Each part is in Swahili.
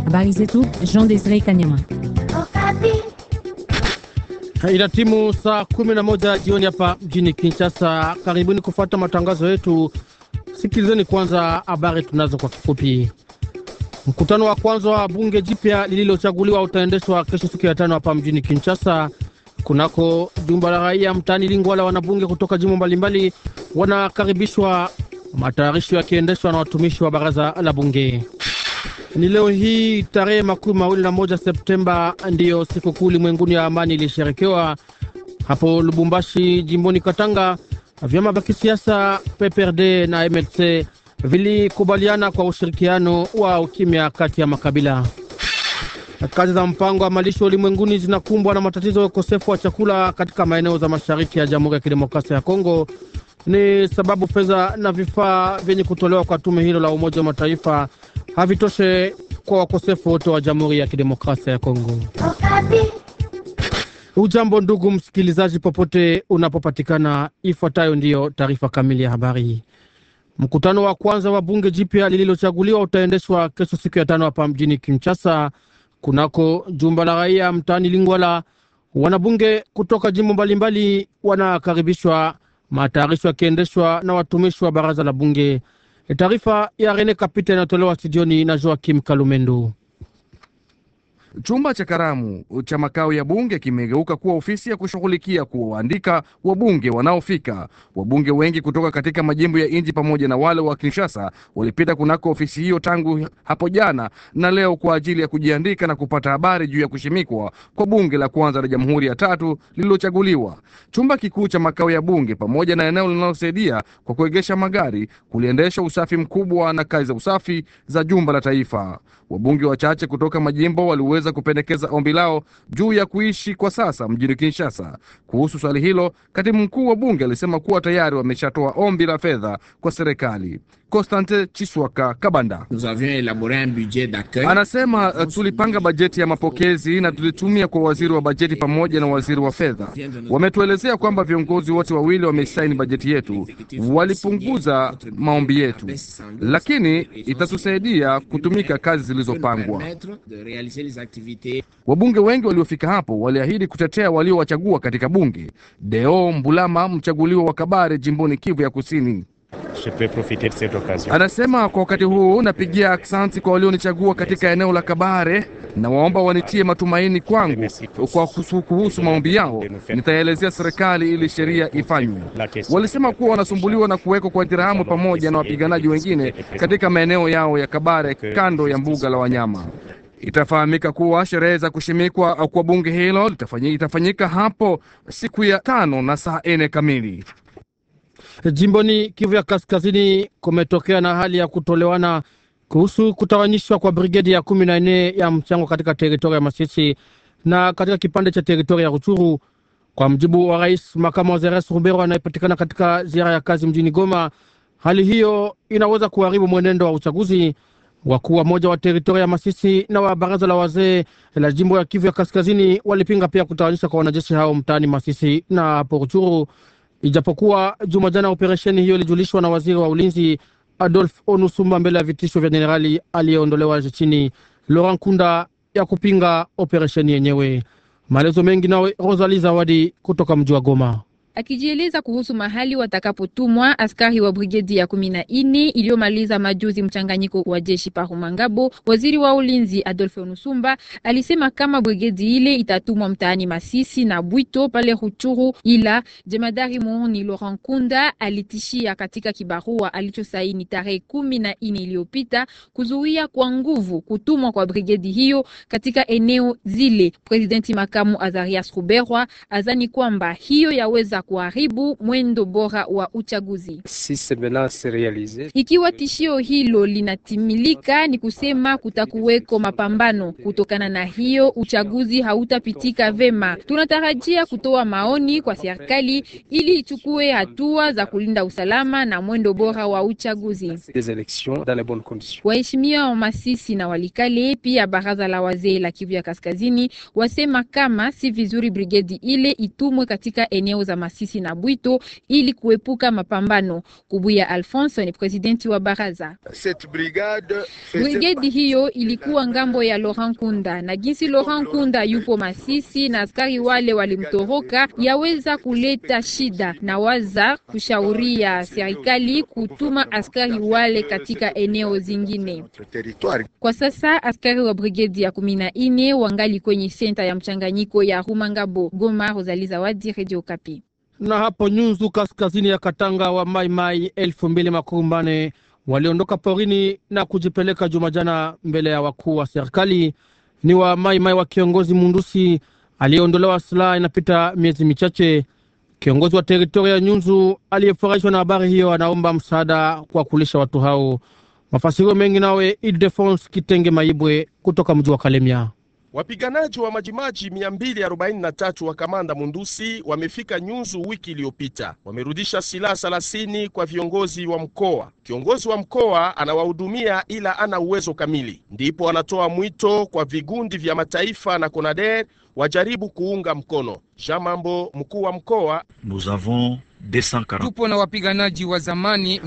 Habari zetu Jean Desire Kanyama. Ina timu saa kumi na moja jioni hapa mjini Kinshasa. Karibuni kufuata matangazo yetu. Sikilizeni kwanza habari tunazo kwa kifupi. Mkutano wa kwanza wa bunge jipya lililochaguliwa utaendeshwa kesho siku ya tano hapa mjini Kinshasa kunako jumba la raia mtaani Lingwala. Wanabunge kutoka jimbo mbalimbali wanakaribishwa, matayarisho yakiendeshwa na watumishi wa baraza la bunge. Ni leo hii tarehe makumi mawili na moja Septemba ndiyo sikukuu ulimwenguni ya amani ilisherekewa hapo Lubumbashi, jimboni Katanga. Vyama vya kisiasa PPRD na MLC vilikubaliana kwa ushirikiano wa ukimya kati ya makabila. Kazi za mpango wa malisho ulimwenguni zinakumbwa na matatizo ya ukosefu wa chakula katika maeneo za mashariki ya Jamhuri ya Kidemokrasia ya Kongo. Ni sababu fedha na vifaa vyenye kutolewa kwa tume hilo la Umoja wa Mataifa havitoshe kwa wakosefu wote wa Jamhuri ya Kidemokrasia ya Kongo. Ujambo ndugu msikilizaji, popote unapopatikana, ifuatayo ndiyo taarifa kamili ya habari. Mkutano wa kwanza wa bunge jipya lililochaguliwa utaendeshwa kesho siku ya tano hapa mjini Kinshasa, kunako jumba la raia mtaani Lingwala. Wanabunge kutoka jimbo mbalimbali wanakaribishwa, matayarisho yakiendeshwa na watumishi wa baraza la bunge. Taarifa ya Rene Kapita inayotolewa studioni na Joakim Kalumendo. Chumba cha karamu cha makao ya bunge kimegeuka kuwa ofisi ya kushughulikia kuwaandika wabunge wanaofika. Wabunge wengi kutoka katika majimbo ya nchi pamoja na wale wa Kinshasa walipita kunako ofisi hiyo tangu hapo jana na leo kwa ajili ya kujiandika na kupata habari juu ya kushimikwa kwa bunge la kwanza la jamhuri ya tatu lililochaguliwa. Chumba kikuu cha makao ya bunge pamoja na eneo linalosaidia kwa kuegesha magari kuliendesha usafi mkubwa na kazi za usafi za jumba la taifa. Wabunge wachache kutoka majimbo waliweza kupendekeza ombi lao juu ya kuishi kwa sasa mjini Kinshasa. Kuhusu swali hilo, katibu mkuu wa bunge alisema kuwa tayari wameshatoa ombi la fedha kwa serikali. Constante Chiswaka Kabanda anasema tulipanga bajeti ya mapokezi na tulitumia kwa waziri wa bajeti pamoja na waziri wa fedha. Wametuelezea kwamba viongozi wote wawili wamesaini bajeti yetu, walipunguza maombi yetu, lakini itatusaidia kutumika kazi zilizopangwa. Wabunge wengi waliofika hapo waliahidi kutetea waliowachagua katika bunge. Deo Mbulama, mchaguliwa wa Kabare jimboni Kivu ya Kusini, anasema kwa wakati huu napigia aksanti kwa walionichagua katika eneo la Kabare na waomba wanitie matumaini kwangu kwa kuhusu maombi yao, nitaelezea serikali ili sheria ifanywe. Walisema kuwa wanasumbuliwa na kuwekwa kwa dirhamu pamoja na wapiganaji wengine katika maeneo yao ya Kabare kando ya mbuga la wanyama. Itafahamika kuwa sherehe za kushimikwa kwa bunge hilo itafanyika hapo siku ya tano na saa nne kamili. Jimboni Kivu ya Kaskazini kumetokea na hali ya kutolewana kuhusu kutawanyishwa kwa brigedi ya kumi na nne ya mchango katika teritoria ya Masisi na katika kipande cha teritoria ya Ruchuru. Kwa mjibu wa rais makamu wa Zeres Rubero anayepatikana katika ziara ya kazi mjini Goma, hali hiyo inaweza kuharibu mwenendo wa uchaguzi. Wakuu wa moja wa teritoria ya Masisi na wa baraza la wazee la jimbo ya Kivu ya Kaskazini walipinga pia kutawanyishwa kwa wanajeshi hao mtaani Masisi na hapo Ruchuru, ijapokuwa juma jana operesheni hiyo ilijulishwa na waziri wa ulinzi Adolf Onusumba mbele ya vitisho vya jenerali aliyeondolewa jeshini Laurent Kunda ya kupinga operesheni yenyewe. Maelezo mengi nawe Rosali Zawadi kutoka mji wa Goma. Akijieleza kuhusu mahali watakapotumwa askari wa brigedi ya kumi na nne iliyomaliza majuzi mchanganyiko wa jeshi Parumangabo, waziri wa ulinzi Adolphe Nusumba alisema kama brigedi ile itatumwa mtaani Masisi na Bwito pale Ruchuru, ila jemadari muoni Laurent Kunda alitishia katika kibarua alichosaini tarehe kumi na nne iliyopita kuzuia kwa nguvu kutumwa kwa brigedi hiyo katika eneo zile. Presidenti makamu Azarias Ruberwa azani kwamba hiyo yaweza kuharibu mwendo bora wa uchaguzi. Ikiwa tishio hilo linatimilika, ni kusema kutakuweko mapambano. Kutokana na hiyo, uchaguzi hautapitika vema. Tunatarajia kutoa maoni kwa serikali ili ichukue hatua za kulinda usalama na mwendo bora wa uchaguzi. Waheshimiwa wa Masisi na Walikale, pia baraza la wazee la Kivu ya Kaskazini wasema kama si vizuri brigedi ile itumwe katika eneo za Masisi na Bwito ili kuepuka mapambano. Kubuya Alphonse ni presidenti wa baraza. Brigedi hiyo ilikuwa ngambo ya Laurent Kunda, na jinsi Laurent Kunda yupo Masisi na askari wale walimtoroka, yaweza kuleta shida, na waza kushauria serikali kutuma askari wale katika eneo zingine. Kwa sasa askari wa brigedi ya kumi na ine wangali kwenye senta ya mchanganyiko ya Rumangabo. Goma, Rosalie Zawadi, Radio Kapi. Na hapo Nyunzu, kaskazini ya Katanga, wa Mai Mai elfu mbili makumi manne waliondoka porini na kujipeleka Jumajana mbele ya wakuu wa serikali. Ni wa Mai Mai wa kiongozi Mundusi aliyeondolewa silaha inapita miezi michache. Kiongozi wa teritoria ya Nyunzu aliyefurahishwa na habari hiyo anaomba msaada kwa kulisha watu hao. Mafasirio mengi nawe Ildefonse Kitenge Maibwe kutoka mji wa Kalemia. Wapiganaji wa Majimaji 243 wa kamanda Mundusi wamefika Nyunzu wiki iliyopita. Wamerudisha silaha 30 kwa viongozi wa mkoa. Kiongozi wa mkoa anawahudumia ila ana uwezo kamili, ndipo anatoa mwito kwa vigundi vya mataifa na CONADER wajaribu kuunga mkono. Jean Mambo, mkuu wa mkoa: Nous avons Tupo na wapiganaji wa zamani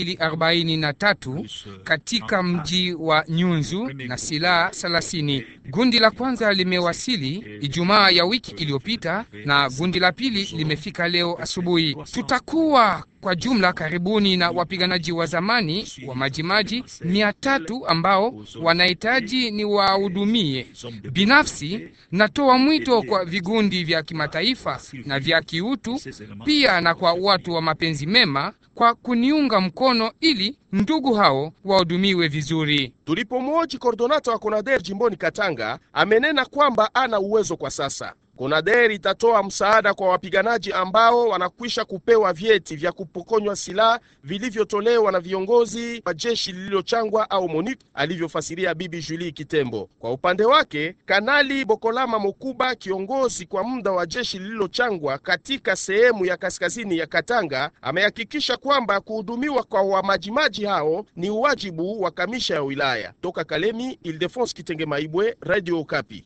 243 katika mji wa Nyunzu na silaha 30. Gundi la kwanza limewasili Ijumaa ya wiki iliyopita na gundi la pili limefika leo asubuhi. Tutakuwa kwa jumla karibuni na wapiganaji wa zamani wa Majimaji mia tatu ambao wanahitaji ni wahudumie. Binafsi natoa mwito kwa vigundi vya kimataifa na vya kiutu pia na kwa watu wa mapenzi mema kwa kuniunga mkono ili ndugu hao wahudumiwe vizuri. Tulipomwoji kordonata wa CONADER jimboni Katanga, amenena kwamba ana uwezo kwa sasa. CONADER itatoa msaada kwa wapiganaji ambao wanakwisha kupewa vyeti vya kupokonywa silaha vilivyotolewa na viongozi wa jeshi lililochangwa au MONUC, alivyofasiria Bibi Julie Kitembo. Kwa upande wake, Kanali Bokolama Mokuba, kiongozi kwa muda wa jeshi lililochangwa katika sehemu ya kaskazini ya Katanga, amehakikisha kwamba kuhudumiwa kwa wamajimaji hao ni uwajibu wa kamisha ya wilaya. Toka Kalemi, Ildefonse Kitenge Maibwe, Radio Okapi.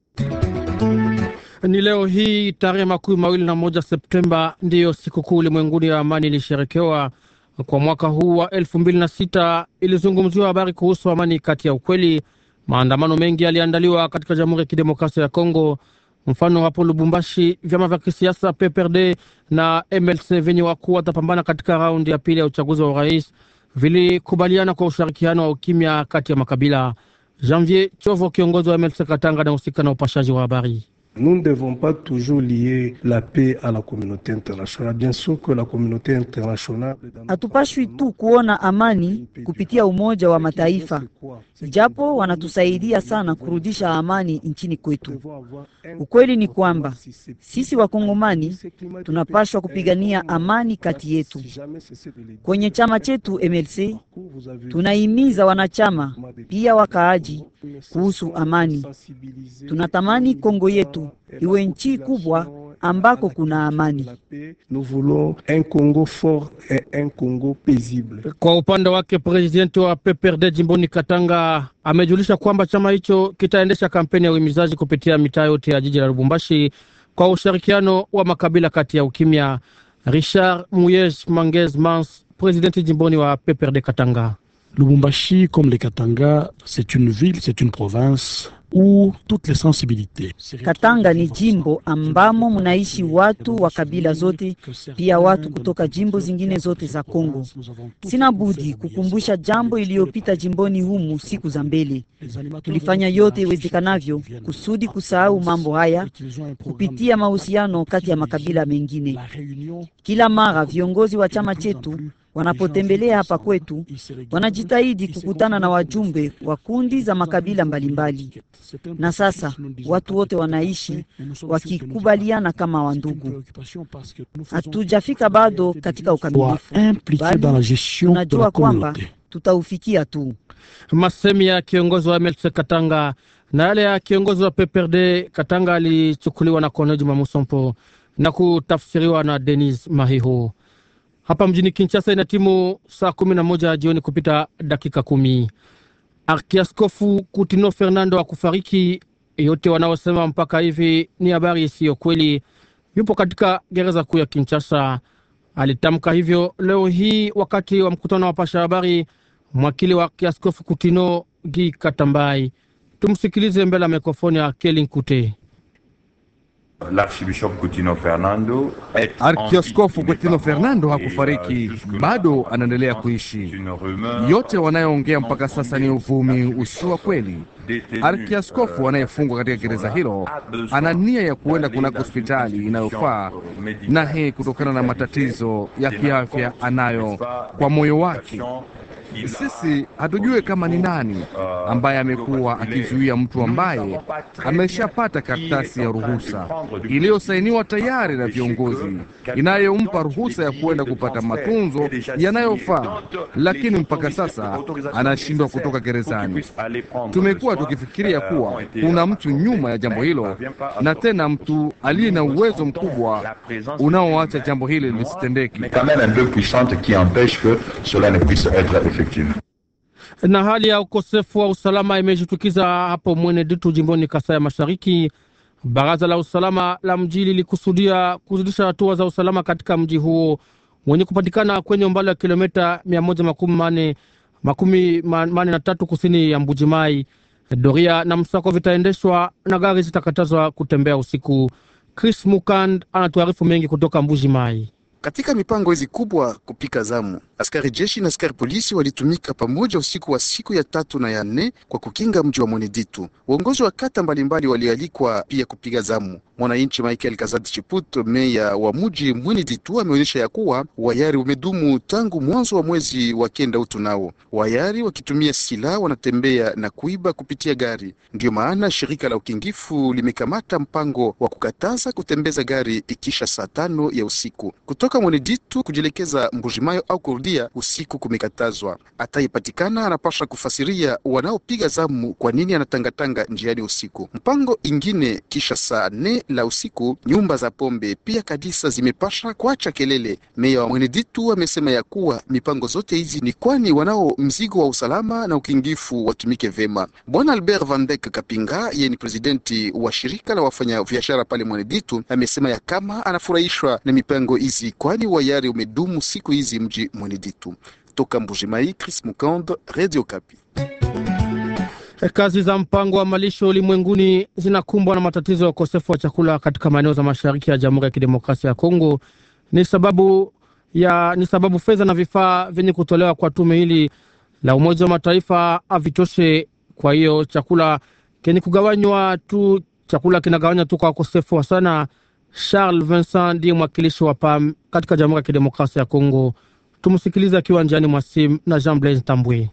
Ni leo hii tarehe makumi mawili na moja Septemba ndiyo sikukuu ulimwenguni ya amani ilisherekewa. Kwa mwaka huu wa elfu mbili na sita ilizungumziwa habari kuhusu amani kati ya ukweli. Maandamano mengi yaliandaliwa katika Jamhuri ya Kidemokrasia ya Kongo. Mfano hapo Lubumbashi, vyama vya kisiasa PPRD na MLC vyenye wakuu watapambana katika raundi ya pili ya uchaguzi wa urais vilikubaliana kwa ushirikiano wa ukimya kati ya makabila. Janvier Chovo, kiongozi wa MLC Katanga, anahusika na upashaji wa habari. Nous ne devons pas toujours lier la paix à la communauté internationale. Bien sûr que la communauté internationale Hatupashwi tu kuona amani kupitia Umoja wa Mataifa, japo wanatusaidia sana kurudisha amani nchini kwetu. Ukweli ni kwamba sisi Wakongomani tunapashwa kupigania amani kati yetu. Kwenye chama chetu MLC tunahimiza wanachama pia wakaaji kuhusu amani. Tunatamani Kongo yetu iwe nchi kubwa ambako kuna amani. Nous voulons un Congo fort et un Congo paisible. Kwa upande wake presidenti wa PPRD jimboni Katanga amejulisha kwamba chama hicho kitaendesha kampeni ya uhimizaji kupitia mitaa yote ya jiji la Lubumbashi kwa ushirikiano wa makabila kati ya ukimya. Richard Muyej Mangez Mans, presidenti jimboni wa PPRD Katanga. Lubumbashi, comme les Katanga, c'est une ville, c'est une province où toutes les sensibilités. Katanga ni jimbo ambamo mnaishi watu wa kabila zote, pia watu kutoka jimbo zingine zote za Kongo. Sina budi kukumbusha jambo iliyopita jimboni humu siku za mbele. Tulifanya yote iwezekanavyo kusudi kusahau mambo haya kupitia mahusiano kati ya makabila mengine. Kila mara viongozi wa chama chetu wanapotembelea hapa kwetu wanajitahidi kukutana na wajumbe wa kundi za makabila mbalimbali, na sasa watu wote wanaishi wakikubaliana kama wandugu. Hatujafika bado katika ukamilifu, bali tunajua kwamba tutaufikia tu. Masemi ya kiongozi wa MLC Katanga na yale ya kiongozi wa PPRD Katanga alichukuliwa na Kone Juma Musompo na kutafsiriwa na Denis Mahiho. Hapa mjini Kinshasa ina timu saa kumi na moja jioni kupita dakika kumi. Arkiaskofu Kutino Fernando akufariki. Yote wanaosema mpaka hivi ni habari isiyo kweli. yupo katika gereza kuu ya Kinshasa. Alitamka hivyo leo hii wakati wa mkutano wa wapasha habari mwakili wa kiaskofu Kutino Gi Katambai. Tumsikilize mbele ya mikrofoni ya Kelin Kute. Arkioskofu Kutino Fernando hakufariki, bado anaendelea kuishi. Yote wanayoongea mpaka sasa ni uvumi usio wa kweli. Arkiaskofu anayefungwa katika gereza hilo ana nia ya kuenda kunako hospitali inayofaa na hii kutokana na matatizo ya kiafya anayo kwa moyo wake. Sisi hatujue kama ni nani ambaye amekuwa akizuia mtu ambaye ameshapata karatasi ya ruhusa iliyosainiwa tayari na viongozi inayompa ruhusa ya kuenda kupata matunzo yanayofaa, lakini mpaka sasa anashindwa kutoka gerezani. Tumekuwa tukifikiria kuwa kuna mtu nyuma ya jambo hilo, na tena mtu aliye na uwezo mkubwa unaoacha jambo hili lisitendeki. Na hali ya ukosefu wa usalama imejitukiza hapo Mwene Ditu, jimboni Kasai ya Mashariki. Baraza la usalama la mji lilikusudia kuzidisha hatua za usalama katika mji huo wenye kupatikana kwenye umbali wa kilomita mia moja makumi mane makumi mane na tatu kusini ya Mbujimai. Doria na msako vitaendeshwa na gari zitakatazwa kutembea usiku. Chris Mukand anatuarifu mengi kutoka Mbujimai. Katika mipango hizi kubwa kupika zamu, askari jeshi na askari polisi walitumika pamoja usiku wa siku ya tatu na ya nne kwa kukinga mji wa Mweneditu. Uongozi wa kata mbalimbali walialikwa pia kupiga zamu. Mwananchi Michael Kazadi Chiput, meya wa mji Mweneditu, ameonyesha ya kuwa wayari umedumu tangu mwanzo wa mwezi wa kenda utu. Nao wayari wakitumia silaha wanatembea na kuiba kupitia gari. Ndiyo maana shirika la ukingifu limekamata mpango wa kukataza kutembeza gari ikisha saa tano ya usiku kutoka Mweneditu kujielekeza Mbujimayo au kurudia usiku kumekatazwa. Ataipatikana anapasha kufasiria wanaopiga zamu kwa nini anatangatanga njiani usiku. Mpango ingine kisha saa nne la usiku, nyumba za pombe pia kanisa zimepasha kuacha kelele. Meya wa Mweneditu amesema ya kuwa mipango zote hizi ni kwani wanao mzigo wa usalama na ukingifu watumike vema. Bwana Albert Vandek Kapinga, yeye ni presidenti wa shirika la wafanya biashara pale Mweneditu, amesema ya kama anafurahishwa na mipango hizi kwani wayari umedumu siku hizi mji Mweneditu. Toka Mbujimai, Chris Mukand, Radio Kapi. Kazi za mpango wa malisho ulimwenguni zinakumbwa na matatizo ya ukosefu wa chakula katika maeneo za mashariki ya Jamhuri ya Kidemokrasia ya Kongo. Ni sababu ya ni sababu fedha na vifaa vyenye kutolewa kwa tume hili la Umoja wa Mataifa havitoshe. Kwa hiyo chakula kenye kugawanywa tu, chakula kinagawanywa tu kwa ukosefu wa sana. Charles Vincent ndiye mwakilishi wa PAM katika Jamhuri ya Kidemokrasia ya Kongo. Tumsikilize akiwa njiani mwa simu na Jean Blaise Tambwe.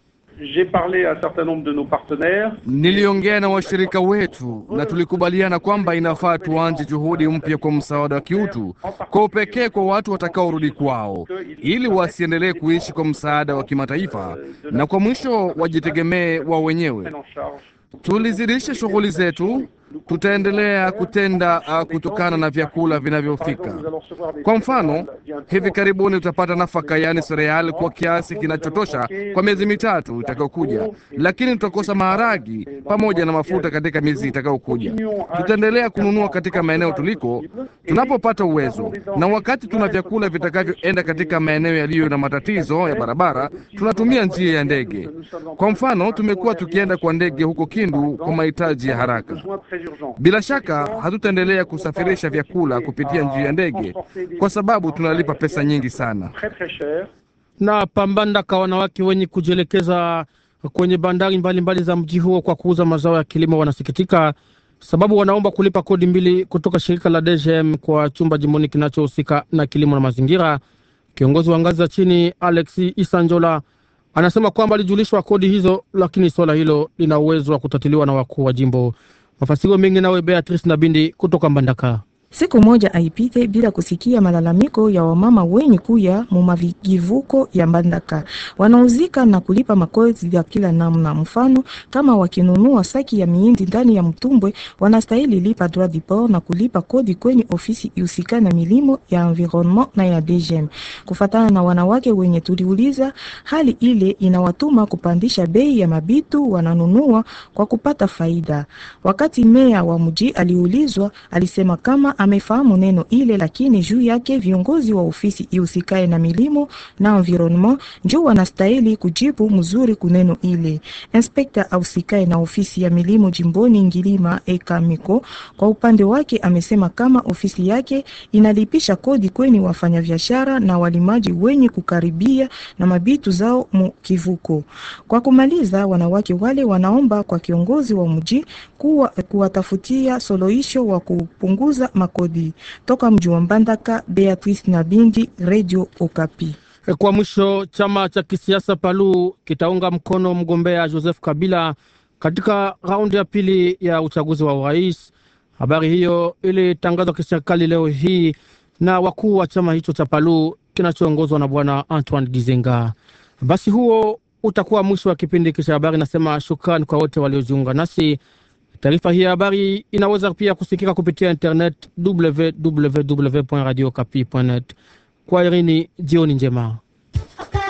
Niliongea na washirika wetu na tulikubaliana kwamba inafaa tuanze juhudi mpya kwa msaada wa kiutu kwa upekee kwa watu watakaorudi kwao, ili wasiendelee kuishi kwa msaada wa kimataifa na kwa mwisho wajitegemee wao wenyewe. Tulizidisha shughuli zetu, tutaendelea kutenda uh, kutokana na vyakula vinavyofika. Kwa mfano, hivi karibuni utapata nafaka, yaani sereali, kwa kiasi kinachotosha kwa miezi mitatu itakayokuja, lakini tutakosa maharagi pamoja na mafuta katika miezi itakayokuja. Tutaendelea kununua katika maeneo tuliko tunapopata uwezo, na wakati tuna vyakula vitakavyoenda katika maeneo yaliyo na matatizo ya barabara, tunatumia njia ya ndege. Kwa mfano, tumekuwa tukienda kwa ndege huko Kindu kwa mahitaji ya haraka. Bila shaka hatutaendelea kusafirisha vyakula kupitia njia ya ndege kwa sababu tunalipa pesa nyingi sana. Na pambandaka wanawake wenye kujielekeza kwenye bandari mbalimbali mbali za mji huo kwa kuuza mazao ya kilimo wanasikitika, sababu wanaomba kulipa kodi mbili kutoka shirika la DGM kwa chumba jimboni kinachohusika na kilimo na mazingira. Kiongozi wa ngazi za chini Alexi Isanjola anasema kwamba alijulishwa kodi hizo, lakini swala hilo lina uwezo wa kutatuliwa na wakuu wa jimbo. Mafasiro mengi nawe Beatrice Nabindi kutoka Mbandaka. Siku moja aipite bila kusikia malalamiko ya wamama wenye kuya mumavigivuko ya Mbandaka wanauzika na kulipa makodi ya kila namna. Mfano, kama wakinunua saki ya miindi ndani ya mtumbwe, wanastahili lipa droit du port na kulipa kodi kwenye ofisi ihusika na milimo ya environnement na ya DGM. Kufatana na wanawake wenye tuliuliza, hali ile inawatuma kupandisha bei ya mabitu wananunua kwa kupata faida. Wakati meya wa mji aliulizwa, alisema kama amefahamu neno ile, lakini juu yake viongozi wa ofisi ihusikae na milimo na environnement njo wanastahili kujibu mzuri kuneno ile. Inspekta ahusikae na ofisi ya milimo jimboni Ngilima Ekamiko kwa upande wake amesema kama ofisi yake inalipisha kodi kweni wafanyabiashara na walimaji wenye kukaribia na mabitu zao mu kivuko. Kwa kumaliza, wanawake wale wanaomba kwa kiongozi wa mji kuwa kuwatafutia suluhisho wa kupunguza makodi. Toka mji wa Mbandaka, Beatrice Nabindi, Radio Okapi. Kwa mwisho, chama cha kisiasa Palu kitaunga mkono mgombea Joseph Kabila katika raundi ya pili ya uchaguzi wa urais. Habari hiyo ilitangazwa kiserikali leo hii na wakuu wa chama hicho cha Palu kinachoongozwa na bwana Antoine Gizenga. Basi huo utakuwa mwisho wa kipindi hiki cha habari. Nasema shukrani kwa wote waliojiunga nasi. Taarifa hii ya habari inaweza pia kusikika kupitia internet www.radiokapi.net. Kwa irini, jioni njema.